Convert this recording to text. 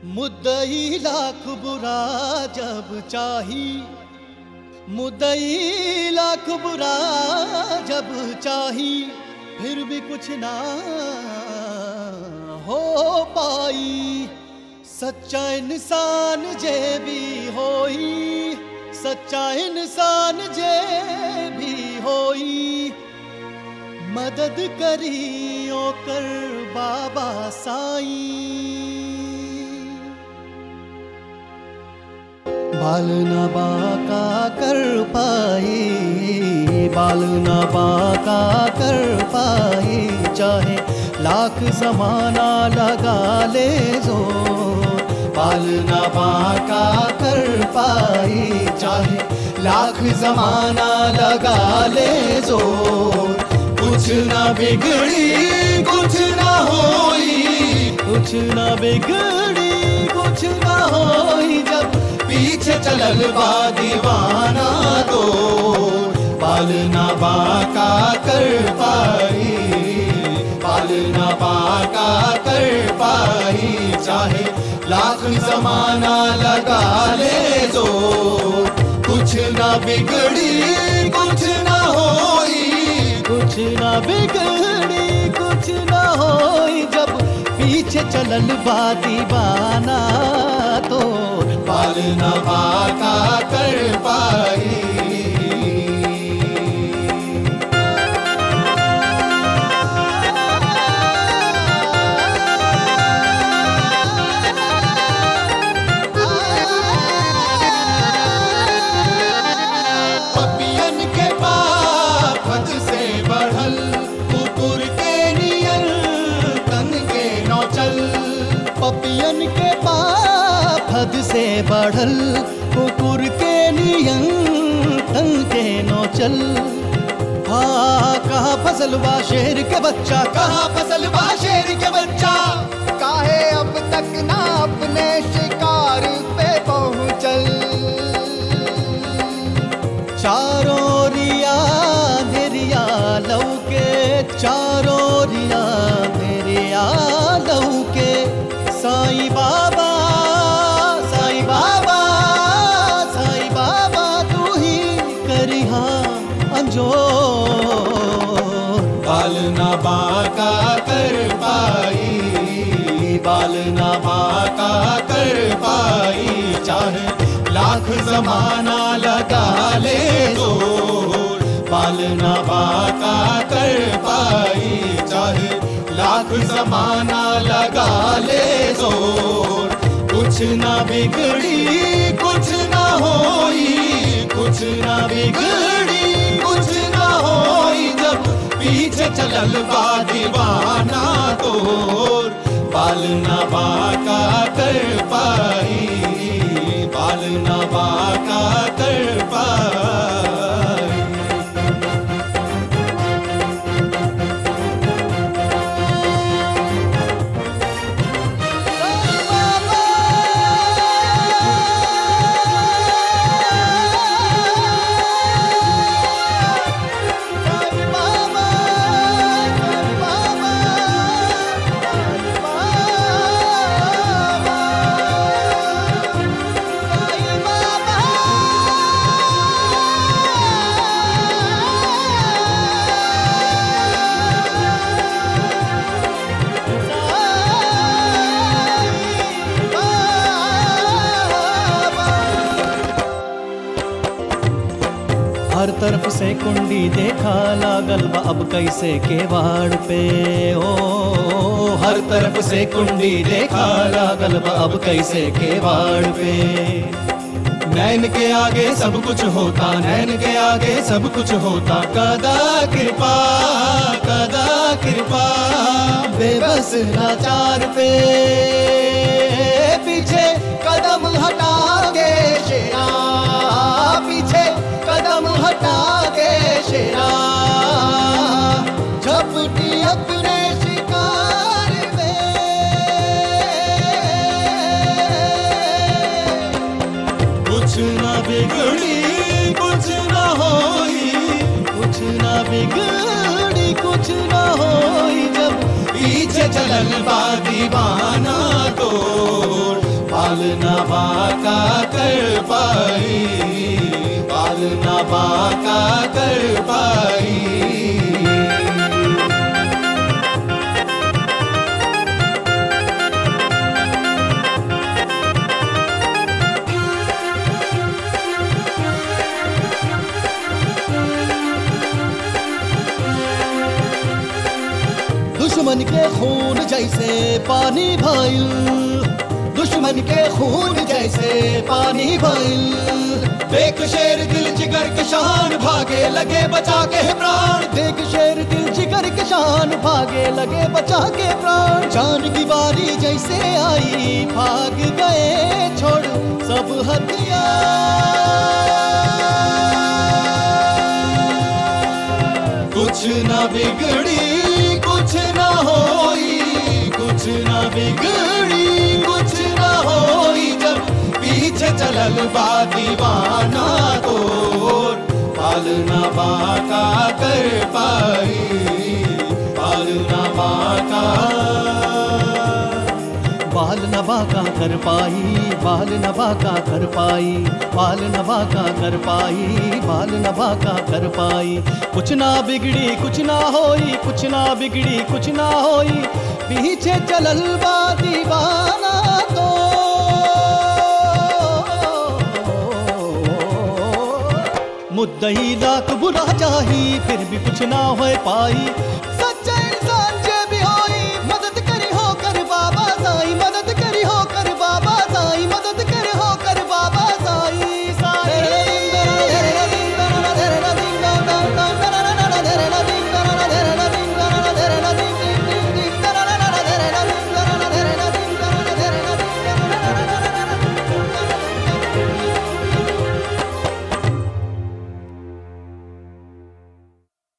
मुद्दई लाख बुरा जब चाही मुद्दई लाख बुरा जब चाही फिर भी कुछ ना हो पाई सच्चा इंसान जे भी होई सच्चा इंसान जे भी होई मदद करियो कर बाबा साईं बाल न बाका कर पाए बाल न बाका कर पाए चाहे लाख जमाना लगा ले जो बाल न बाका कर पाए चाहे लाख जमाना लगा ले जो कुछ ना बिगड़ी कुछ ना होई कुछ ना बिगड़ी कुछ ना होई जब पीछे चलल बा दीवाना तो बाल ना बाका कर पाई बाल ना बाका कर पाई चाहे लाख जमाना लगा ले जो कुछ ना बिगड़ी कुछ ना होई कुछ ना बिगड़ी कुछ ना होई जब पीछे चलल बा दीवाना तो बाल न बाका कर पाई पपियन के पाप हद से बढ़ल कुकुर के नियर तन के नौचल पपियन के पाप हद से बढ़ल कुकुर के नियन तन के नौचल हाँ कहाँ फसल बा शेर के बच्चा कहाँ फसल बा शेर के बच्चा काहे अब तक ना अपने शिकार पे पहुंचल चारों रिया धीरिया लौके चारों रिया धीरिया लौके साईं बाबा साईं बाबा साईं बाबा तू ही करिहा अंजोर बाल ना बाका कर पाई बाल ना बाका कर पाई चाहे लाख जमाना लगा ले जो बाल ना बाका कर पाई चाहे लाख जमाना लगा ले जो कुछ ना बिगड़ी कुछ ना होई कुछ ना बिगड़ी कुछ ना होई जब पीछे चलल बा दीवाना तोर बाल ना बाका कर पाई बाल ना बाका कर पाई हर तरफ से कुंडी देखा लागल बा अब कैसे केवाड़ पे ओ हर तरफ से कुंडी देखा लागल बा अब कैसे केवाड़ पे नैन के आगे सब कुछ होता नैन के आगे सब कुछ होता कदा कृपा कदा कृपा बेबस लाचार पे पीछे कदम हटा के शेरा पीछे कदम हटा के शेरा झपटी अपने शिकार में कुछ ना बिगड़ी कुछ ना होई कुछ ना बिगड़ी कुछ ना होई जब पीछे चलल बा दीवाना तोर बाल ना बाका कर पाई बाल ना बाका कर पाई दुश्मन के खून जैसे पानी भइल दुश्मन के खून जैसे पानी भइल देख शेर दिल जिगर के शान भागे लगे बचा के प्राण देख शेर दिल जिगर के शान भागे लगे बचा के प्राण जान की बारी जैसे आई भाग गए छोड़ सब हथियार कुछ ना बिगड़ी कुछ ना होई कुछ ना बिगड़ी कुछ ना होई जब पीछे चलल बा दीवाना तोर पालना बाका कर पाई पालना बाका बाल नबा का कर पाई बाल नबा का कर पाई बाल नबा का कर पाई बाल नबा का कर पाई कुछ ना बिगड़ी कुछ ना होई कुछ ना बिगड़ी कुछ ना होई पीछे चलल बा दीवाना तो मुद्दई लाख बुरा चाही फिर भी कुछ ना हो पाई